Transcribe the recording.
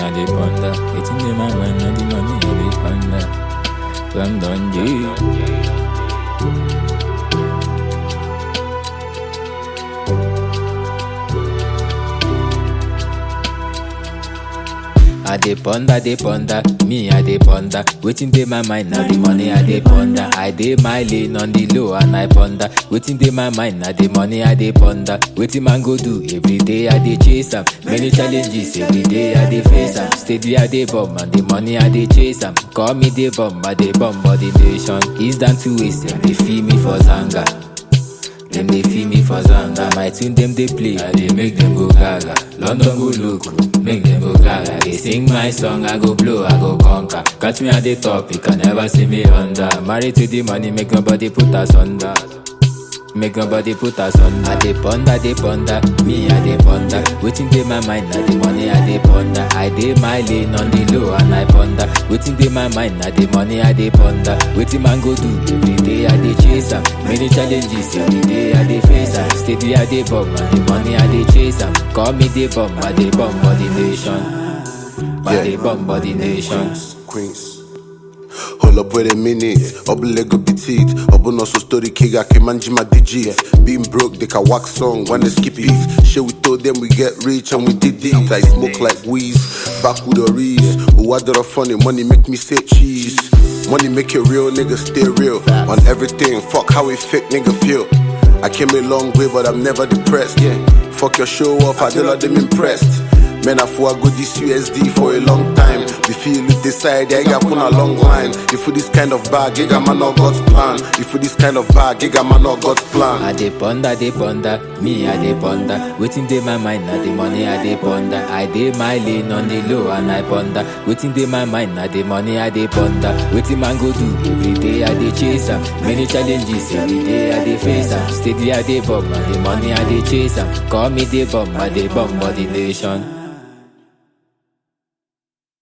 I dey ponder. Waiting in my mind, now the money I dey ponder. London, yeah. I dey ponder, dey ponder, me I dey ponder. Waiting dey my mind, now the money I dey ponder. I dey my lane on the low and I ponder. Waiting dey my mind, now the money I dey ponder. Waiting man go do every day I dey chase am. Many challenges every day I dey face am. Steady I dey bomb and the money I dey chase am. Call me dey bomb, I dey bomb body nation. East down to west, them dey feel me for zanga. Them they feel me for zanga. My tune them they play, I they make them go gaga. London go loco, make them go gaga. They sing my song, I go blow, I go conquer. Catch me at the top, you can never see me under. Married to the money, make nobody put us under. Make nobody put us on. I dey ponder, dey ponder, me I dey ponder. Waiting dey my mind, now the money I dey ponder. I dey my lane on the low and I ponder. Waiting dey my mind, now the money I dey ponder. Waiting man go do every day I dey chase am. Many challenges every day I dey face am. Steady I dey bomb and the money I dey chase am. Call me dey bomb, I dey bomb body nation. I Yeah. dey bomb body nation. Queens. Hold up, wait a minute. Obu Lego beat Obu no so story kiga ke manjima digit. Being broke, they can wax song when they skip it. Shit, we told them we get rich and we did it. I smoke like wheeze, back with the reeds. Who had the funny money make me say cheese. Money make a real nigga stay real. On everything, fuck how a fake nigga feel. I came a long way, but I'm never depressed. Yeah. Fuck your show off, I don't let them impressed. Man, I for go this USD for a long time. The feel with the side, I got put a long line. If for this kind of bag, I got man not God's plan. If for this kind of bag, I got man not God's plan. I dey ponder, dey ponder, me I dey ponder. Waiting dey my mind, now the money I dey ponder. I dey my lane on the low and I ponder. Waiting dey my mind, now the money I dey ponder. Waiting man go do every day I dey chase am. Many challenges every day I dey face am. Steady I dey bomb and the money I dey chase am. Call me dey bomb, I dey bomb body nation.